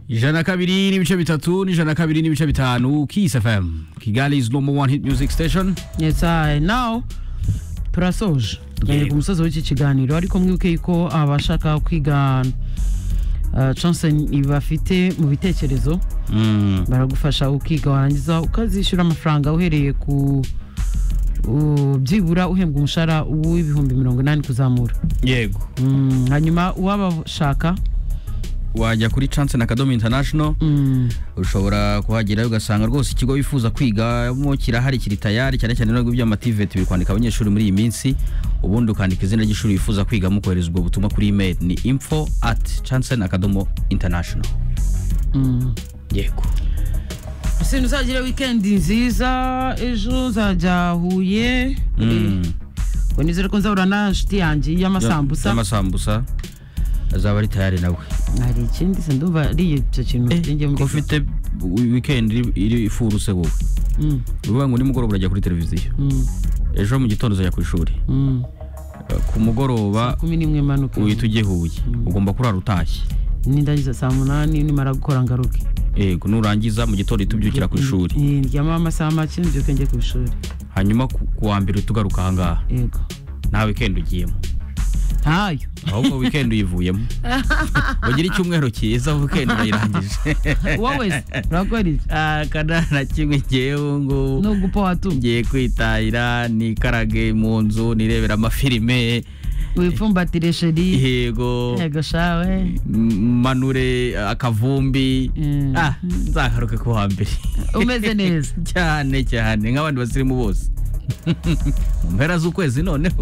ijana kabiri n'ibice bitatu n'ijana kabiri n'ibice bitanu Kiss FM Kigali is number one hit music station Yes, I now turasoje tugeze ku musozi w'iki kiganiro ariko mwibuke ko abashaka kwiga uh, chance bafite mu bitekerezo Mm. baragufasha ukiga warangiza ukazishyura amafaranga uhereye ku u- byibura uhembwa umushahara w'ibihumbi mirongo inani kuzamura yego Mm, hanyuma uwabashaka wajya kuri chance na kadomo international mm, ushobora kuhagerayo ugasanga rwose ikigo wifuza kwigamo kirahari kiri tayari cyane cyane nubwo iby'amativeti biri kwandika abanyeshuri muri iyi minsi ubundi ukandika izina ry'ishuri wifuza kwigamo kohereza ubwo butumwa kuri email ni info at chance na kadomo international mm. yego sinzi uzagire wikendi nziza ejo uzajya huye Mm. ngo nizere ko nzahura na nshuti yanjye y'amasambusa y'amasambusa azaba ari tayari nawe hari ikindi se ndumva ariye icyo kintu njye ko mbivuga. ufite weekend iri- iri ifuruse wowe Mm, uvuga ngo nimugoroba urajya kuri televiziyo mm, ejo mu gitondo uzajya ku ishuri mm. ku mugoroba kumi n'imwe mpanuka uhita ujye huye ugomba kurara utashye nindagiza saa munani nimara gukora ngaruke yego nurangiza mu gitondo uhita ubyukira ku ishuri Eh, ndyama amasaha make mbyuke njye ku ishuri hanyuma ku ku wa mbere uhita ugaruka ahangaha yego nta weekend ugiyemo ntayo ahubwo weekend uyivuyemo ugira icyumweru cyiza weekend urayirangije wowe se urakora iki akana na kimwe ngewe ngubu ni ugupa watumye ngiye kwitahira nikarage mu nzu nirebera amafilime wipfumbatire sheri yego yego shawe m- manure akavumbi Mm. Ah, nzagaruke ku wa mbere umeze neza cyane cyane nk'abandi basirimu bose mu mpera z'ukwezi noneho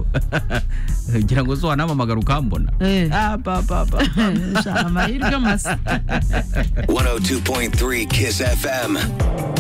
ugira ngo zo wanampamagara ukambona Eh. Ah, pa, pa, pa. Eh, sha, amahirwe masa 102.3 Kiss FM.